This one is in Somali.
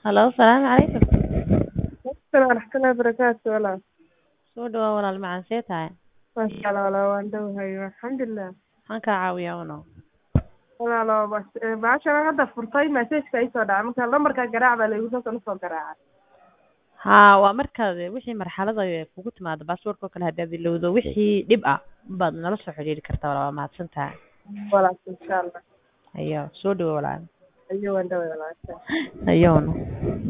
Halo, salaamu calaykum. Assalaamu waraxmatullaahi wabarakaatu walaal. Soo dhawaad walaal macaan see tahay? Masha Allah walaal waan dhowahay alxamdulilah. Maxaan kaa caawiyaa uno? Walaalo bas- eh, bahashan hadda furtay message-ka ii soo dhacay marka lambarka garaac baa laygu soo soo garaacay. Haa, waa markaad wixii marxalada ay kugu timaado baasaboorka oo kale haddaad ilowdo wixii dhib ah baad nala soo xiriiri kartaa walaal waa mahadsan tahay. Walaal insha Allah. Ayo, soo dhawo walaal. Ayo waan dhowahay walaal. Ayo uno.